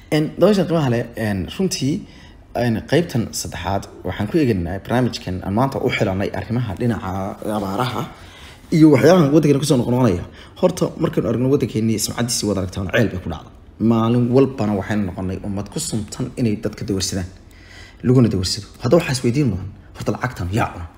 dabashan qiimaha leh runtii qeybtan saddexaad waxaan ku eegaynaa barnaamijkan aan maanta u xilanay arrimaha dhinaca abaaraha iyo waxyaabaha waddankeena kusoo noqnoqonaya horta markaynu aragno waddankeeni sumcadiisii wada aragtaan ceel bay ku dhacda maalin walbana waxaynu noqonay ummad ku sumtan inay dadka dawarsadaan laguna dawarsado hadda waxaa isweydiin mudan horta lacagtan yaa cuna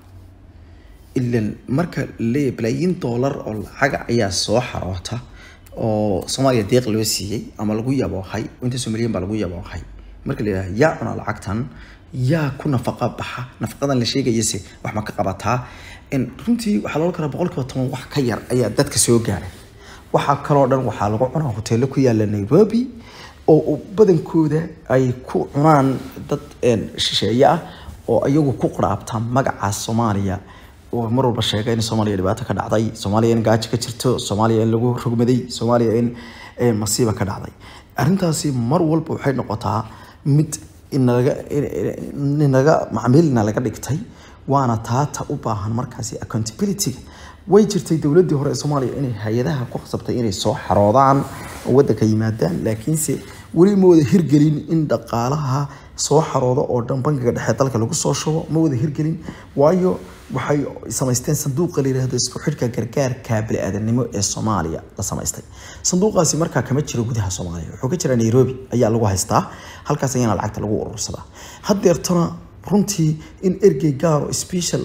ilan marka leeyahay balaayiin doolar oo lacaga ayaa soo xaroota oo soomaaliya deeq loo siiyey ama lagu yaboohay intaasoo milyan baa lagu yaboohay marka la yidhaha yaa cuna lacagtan yaa ku nafaqa baxa nafaqadan la sheegayase wax ma ka qabataa runtii waxaa loola karaa boqolkiiba toban wax ka yar ayaa dadka soo gaaray waxaa kaloo dhan waxaa lagu cunaa hoteelo ku yaala nairobi oo badankooda ay ku cunaan dad shisheeye ah oo iyagu ku quraabta magaca soomaaliya oo mar walba sheega in soomaaliya dhibaato ka dhacday soomaaliya in gaajo ka jirto soomaaliya in lagu rogmaday soomaaliya in masiiba ka dhacday arrintaasi mar walba waxay noqotaa mid inaga inaga macmiilna laga dhigtay waana taata u baahan markaasi accountability way jirtay dowladii hore ee soomaaliya inay hay-adaha ku khasabtay inay soo xaroodaan oo waddanka yimaadaan laakiinse weli ma wada hirgelin in dhaqaalaha soo xaroodo oo dhan bangiga dhexe dalka lagu soo shubo ma wada hirgelin waayo waxay samaysteen sanduuqa la yidhaahdo isku xidhka gargaarka bini-aadanimo ee soomaaliya la samaystay sanduuqaasi markaa kama jiro gudaha soomaaliya wuxuu ka jiraa nairobi ayaa lagu haystaa halkaas ayaana lacagta lagu urursadaa haddeertana runtii in ergey gaaro special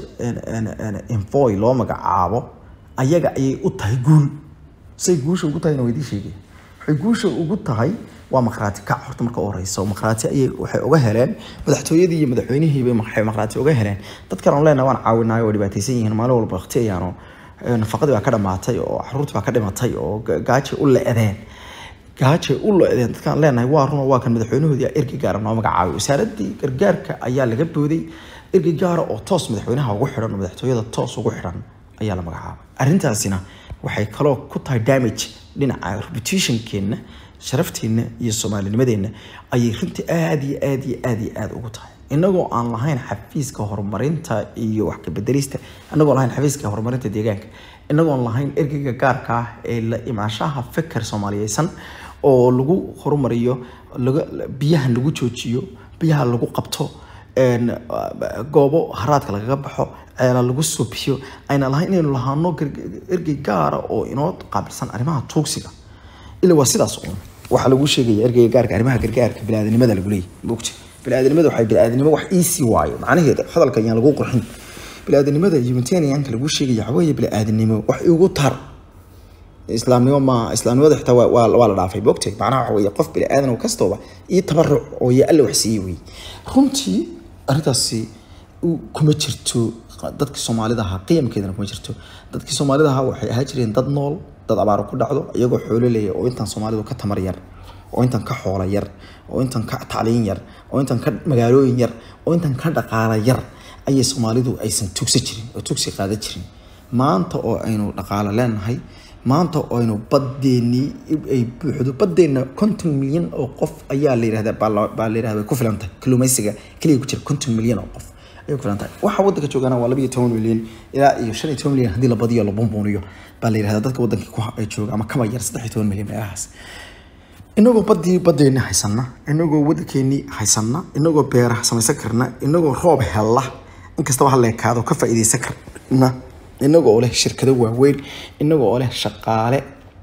envoy loo magacaabo ayaga ayay u tahay guul say guusha ugu tahayna waydii sheegay waxay guusha ugu tahay waa maqraati kac horta marka u horeysa maqraati ayay waxay uga heleen madaxtooyadii iyo madaxweynihiiba waxay maqraati uga heleen dadkan aan leenahay waan caawinayo oo dhibaataysan yihiin maalin walba waqti ayaano nafaqadii baa ka dhamaatay oo caruurtii baa ka dhimatay oo gaajay u le-deen gaajay u le-deen dadkaan leenahay waa run waa kan madaxweynahoodii ergey gaara noo magacaabay wasaaradii gargaarka ayaa laga booday ergey gaara oo toos madaxweynaha ugu xidhan oo madaxtooyada toos ugu xidhan ayaa la magacaabay arrintaasina waxay kaloo ku tahay damage dhinaca reputationkeenna sharafteenna iyo soomaalinimadeenna ayay runtii aada iyo aada iyo aada iyo aada ugu tahay inagoo aan lahayn xafiiska horumarinta iyo wax kabedelista inagoo lahayn xafiiska horumarinta deegaanka inagoon lahayn ergeyga gaarka ah ee la imaashaha fikir soomaaliyeysan oo lagu horumariyo biyaha lagu joojiyo biyaha lagu qabto goobo haraadka lagaga baxo ceela lagu suubiyo ayna lahayn inaynu lahaano ergey gaara oo inoo qaabilsan arrimaha tuugsiga ila waa sidaas uun waxaa lagu sheegaya ergeyga gaarka arrimaha gargaarka biniaadanimada lagu leeyahy mogta biniaadanimada waxay biniaadanimo wax iisii waayo macnaheeda hadalka ayaan lagu qurxin biniaadanimada humanitarianka lagu sheegaya waxa weeye biniaadanimo wax igu tar islaamnimo ma islaamnimada xitaa waa waa la dhaafay mogtay macnaha waxa weeye qof biniaadan oo kastooba iyo tabaruc oo iyo alle wax siiyey wey runtii arrintaasi kuma jirto dadkii soomaalida ahaa qiyamkeedana kuma jirto dadkii soomaalida ahaa waxay ahaa jireen dad nool dad abaaro ku dhacdo iyagoo xoolo leeya oo intaan soomaalidu ka tamar yar oo intan ka xoola yar oo intan ka tacliin yar oo intan ka magaalooyin yar oo intan ka dhaqaala yar ayay soomaalidu aysan tugsa jirin oo tugsi qaada jirin maanta oo aynu dhaqaalo leenahay maanta oo aynu badeennii ay buuxdo badeenna konton milyan oo qof ayaa la yidhahda baa la yidhahda ku filan tahay kalluumaysiga keliya ku jira konton milyan oo qof ayay ku filan tahay waxa waddanka joogana waa laba iyo toban milyan ilaa iyo shan iyo toban milyan haddii la badiyo la bumbuuniyo baa la yidhahda dadka waddankii ku jooga ama kaba yar saddex iyo toban milyan meelahaas inagoo badii badeeni haysana inagoo waddankeeni haysana inagoo beeraha samaysan karna inagoo roob hella inkastaba ha leekaado ka faa'iidaysan karna inagoo oo leh shirkado waaweyn inagoo oo leh shaqaale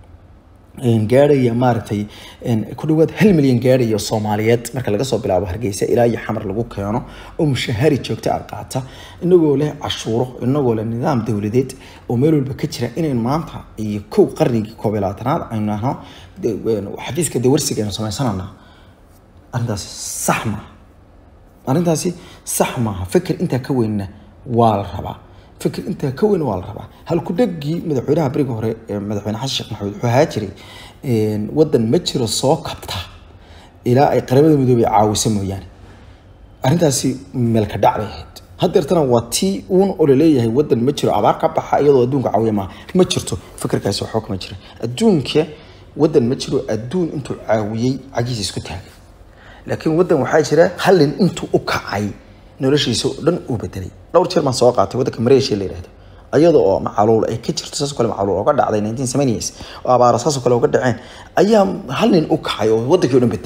gaarhaya maaragtay ku dhawaad hal milyan gaarhaya soomaaliyeed marka laga soo bilaabo hargeysa ilaa iyo xamar lagu keeno oo mushahari joogta ah qaata inagoo leh cashuuro inagoo leh nidaam dowladeed oo meel walba ka jira inayn maanta iyo kow qarnigii koob iyo labaatanaad aynu nahno xafiiska dawarsiga aynu samaysanana arrintaasi sax maaha arrintaasi sax maaha fikir intaa ka weynna waa la rabaa fikir intaa ka weyn waa la rabaa halkudhegii madaxweynaha beriga hore ee madaxweyne xasan sheekh maxamed wuxuu ahaa jiray waddan ma jiro soo kabta ilaa ay qaramada midoobay caawiso mooyaane arrintaasi meelka dhac bay ahayd haddeertana waa tii uun oo laleeyahay waddan ma jiro abaar ka baxa iyadoo adduunka caawiya maaha ma jirto fikirkaasi waxba kama jira adduunka waddan ma jiro adduun intuu caawiyey cagiisa isku taagay laakiin waddan waxaa jira hallin intuu u kacay noloshiisa oo dhan uu bedelay dhowr jeer baan soo qaatay waddanka mareeshiya la yidhahdo iyada oo macaluul ay ka jirto saasoo kale macaluul ooga dhacday 1970s oo abaara saasoo kale ooga dhaceen ayaa hal nin u kacay oo waddankii o dhan bedelay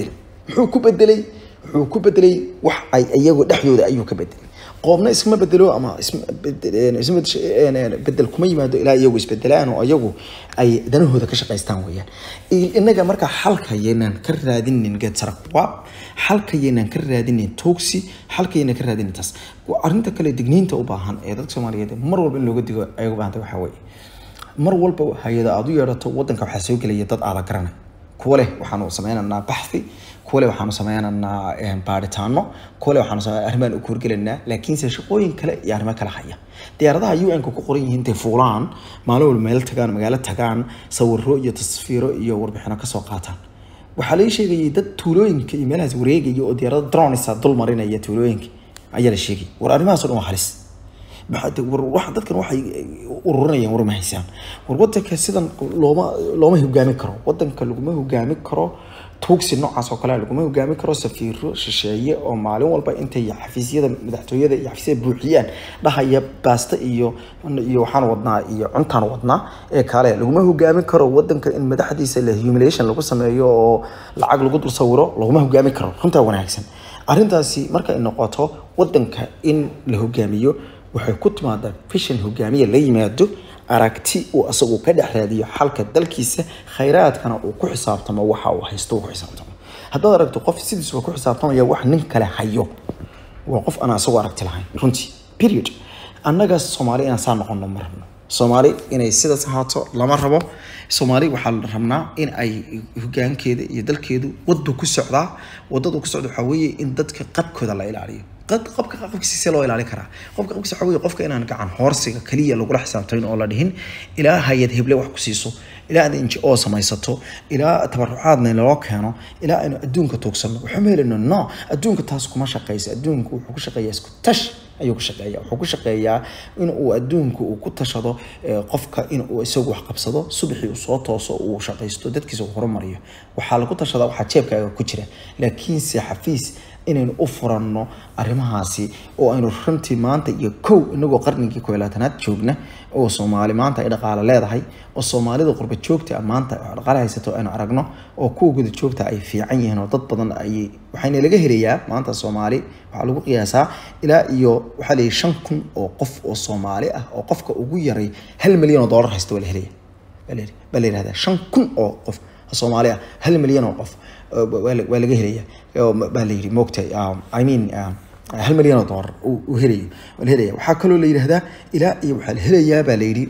muxuu ku bedelay wuxuu ku bedelay wax ay iyagu dhexdooda ayuu ka bedelay qoobna iskama bedelo ama isma bedel- isma bedel- bedel kuma yimaado ilaa iyagu isbedelaan oo iyagu ay danahooda ka shaqaystaan weeyaan I- inaga marka xalka yaynaan ka raadinin geed saraqwaab xalka yaynaan ka raadinin toogsi xalka yaynaan ka raadinin taas Waa arrinta kale digniinta u baahan ee dadka soomaaliyeed mar walba in looga digo ay u baahantay waxaa weeye mar walba hay-ada aad u yeedhato wadanka waxaa soo gelaya dad aada garanay kuwa leh waxaanu sameynaynaa baxthi kuwa leh waxaanu sameynaynaa eh, baaritaano kuwa leh waxaanu samey arrimaan u kuurgelaynaa laakiinse shaqooyin kale iyo arrimo kale haya diyaaradaha un ka ku qoran yihiin intay fuulaan maalin walba meel tagaan magaalo tagaan sawiro iyo tasfiiro iyo warbixino kasoo qaataan waxaa laga sheegayay dad tuulooyinka iyo meelahaas wareegaya oo diyaarada dronisa dul marinaya tuulooyinka ayaa la sheegay war arrimahaas oo dhan waa halis maxaa war wax dadkan waxay ururinayaan war ma haysaan war wadanka sidan looma looma hogaami karo wadanka laguma hogaami karo tuugsi noocaas oo kale laguma hogaami karo safiiro shisheeye oo maalin walba intay xafiisyada madaxtooyada iyo xafiisyada buuxiyaan dhahaya baasta iyo iyo waxaan wadnaa iyo cuntaan wadnaa ee kale laguma hogaami karo wadanka in madaxdiisa la humiliation lagu sameeyo oo lacag lagu dul sawiro laguma hogaami karo runtaa wanaagsan arrintaasi marka ay noqoto wadanka in la hogaamiyo waxay ku timaadaa fishan hogaamiye la yimaado aragti uu asagu ka dhex raadiyo xalka dalkiisa khayraadkana uu ku xisaabtamo waxa uu haysto uu ku xisaabtamo haddaad aragto qof sidiisuba ku xisaabtamaya wax nin kale hayo waa qof aan asagu aragti lahayn runtii period annaga soomaali inaan saa noqono ma rabno soomaali inay sidaas ahaato lama rabo soomaali waxaa la rabnaa in ay hogaankeeda iyo dalkeedu wadu ku socdaa wadadu ku socda waxaa weeye in dadka qabkooda la ilaaliyo qad- qofka qabkiisa loo ilaalin karaa qofka qabkiisa waxaa weeye qofka inaan gacan hoorsiga kaliya lagula xisaabtamin oo la dhihin ilaa hay-ad heble wax ku siiso ilaa aad n g o samaysato ilaa tabarucaadna loo keeno ilaa aynu adduunka tuugsano waxuma helino no adduunka taas kuma shaqayso adduunka wuxuu ku shaqeeyaa isku tash ayuu ku shaqeeyaa wuxuu ku shaqeeyaa in uu adduunka uu ku tashado eh, qofka in uu isagu wax qabsado subaxii uu soo tooso uu shaqaysto dadkiisa uu horumariyo waxaa lagu tashadaa waxaa jeebkaaga ku jira laakiinse xafiis inaynu u furanno arrimahaasi oo aynu runtii maanta iyo kow inagoo qarnigii koo iyo labaatanaad joogna oo soomaali maanta ay dhaqaale leedahay oo soomaalida qurba joogta ah maanta wax dhaqaale haysato aynu aragno oo kuwa guda joogta ay fiican yihiin oo dad badan ay waxayna laga helayaa maanta soomaali waxaa lagu qiyaasaa ilaa iyo waxaa la yihi shan kun oo qof oo soomaali ah oo qofka ugu yaray hal milyan oo dollar haysta waa la helaya baa la yidhi- baa la yidhahdaa shan kun oo qof oo soomaali ah hal milyan oo qof oo waa la- waa laga helaya oo ma- baa la yidhi moogtahay um, i mean um, hal milyan oo dollar uu uu helayo waa la helaya waxaa kaloo la yidhahdaa ilaa iyo waxaa la helayaa baa la yidhi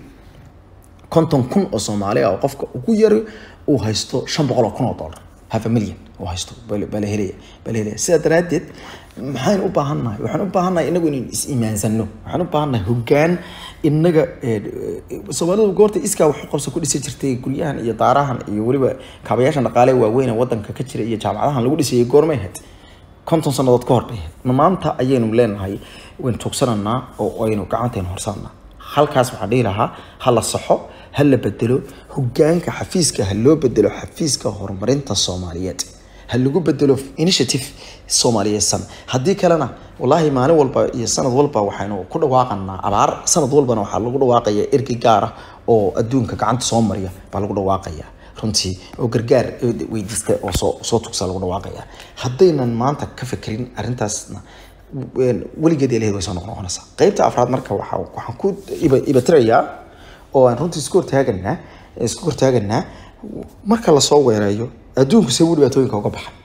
konton kun oo soomaali ah oo qofka ugu yari uu haysto shan boqol oo kun oo dollar half a million uu haysto baa la- baa la helaya baa la helaya sidaa daraaddeed maxaynu u baahannahay waxaan u baahannahay inagu inaynu is iimaansano waxaan u baahannahay hoggaan inaga eh, eh, soomaalidu goorta iskaa wax u qabso ku dhisi jirtay guryahan iyo daarahan iyo weliba kaabayaashan dhaqaale waaweyn ee wadanka ka jira iyo jaamacadahan lagu dhisayay goormay ahayd konton sannadood ka hor bay ahayd Ma maanta ayaynu leenahay waynu tuugsananaa oo aynu gacantaynu horsanaa halkaas waxaan dhihi lahaa ha la saxo ha la bedelo hogaanka xafiiska ha loo bedelo xafiiska horumarinta soomaaliyeed ha lagu bedelo initiative soomaaliyeysan haddii kalena wallaahi maalin walba iyo sanad walba waxaynu ku dhawaaqanaa abaar sanad walbana waxaa lagu dhawaaqaya ergi gaar ah oo adduunka gacanta soo mariya baa lagu dhawaaqaya runtii oo gargaar weydiista oo soo soo tugsa lagu dhawaaqaya haddaynan maanta ka fekerin arrintaasna een, weligeed ilaheed way soo noqnoqonaysaa qaybta afraad marka waxaa waxaan ku iba- ibatirayaa oo aan runtii isku hortaaganaa isku hortaaganaa marka lasoo weerayo adduunku see wuu dhibaatooyinka uga baxa